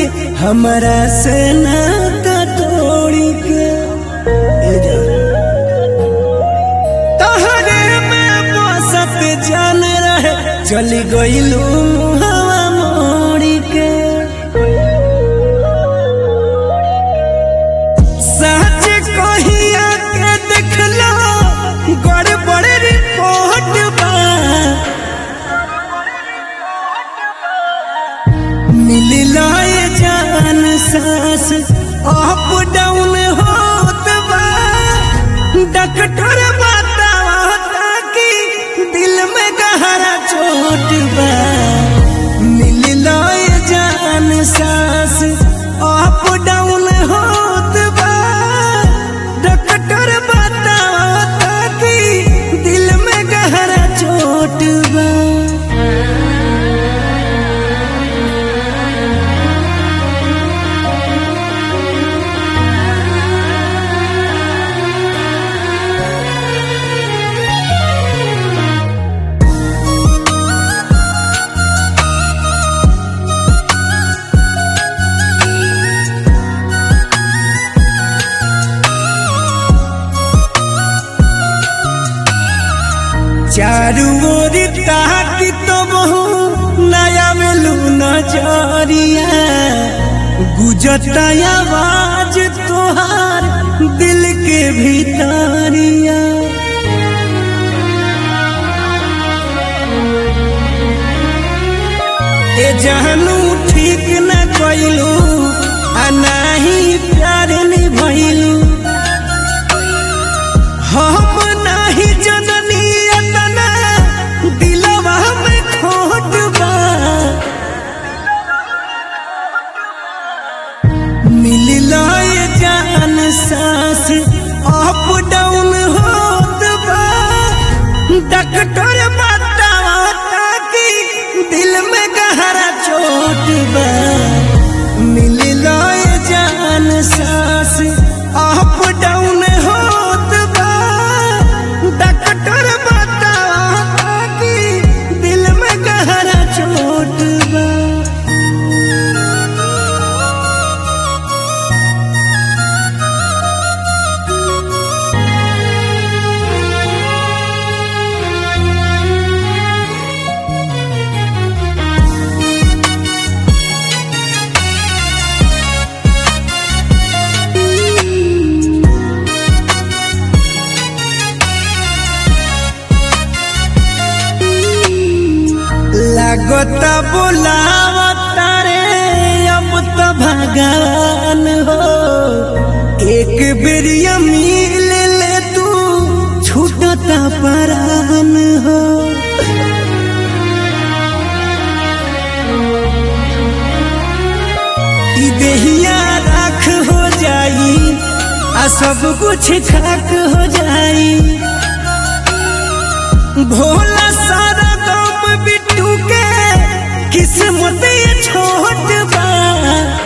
हमरा से नाता तोड़ी के ए जान तहरे में बसत जान रहे चली गईलू मुहवा मोड़ी के सच कहिया के देखलो गड़बड़ रिपोर्ट बा मिलला ये जान सांस अप डाउन होत बा डॉक्टर बतावता कि दिल में गहरा चोट बा मिलला ये जान सांस अप डाउन होत बा डॉक्टर बतावता कि दिल में गहरा चोट बा चारू ओर ताकि तो बहु नया मिलू नजरिया गुजता आवाज तोहार दिल के भीतरिया ए जानू ठीक न कइलू आ नाही प्यार निभइलू हम नाही जननी अतना दिलवा में खोट बा मिलला ये जान सांस अप डाउन होत बा डॉक्टर बतावता कि दिल में गहरा चोट बा मिलला ये जान सांस अप डाउन होत बा डॉक्टर बतावता कि दिल में गहरा चोट बा लागता बोलावता रे अब तो भगवान हो एक बेरिया मिल ले तू छूटता परान हो ई देहिया राख हो जाई आ सब कुछ खाक हो जाई भोला सारा गम बिट्टू के किस्मत ये छोट बा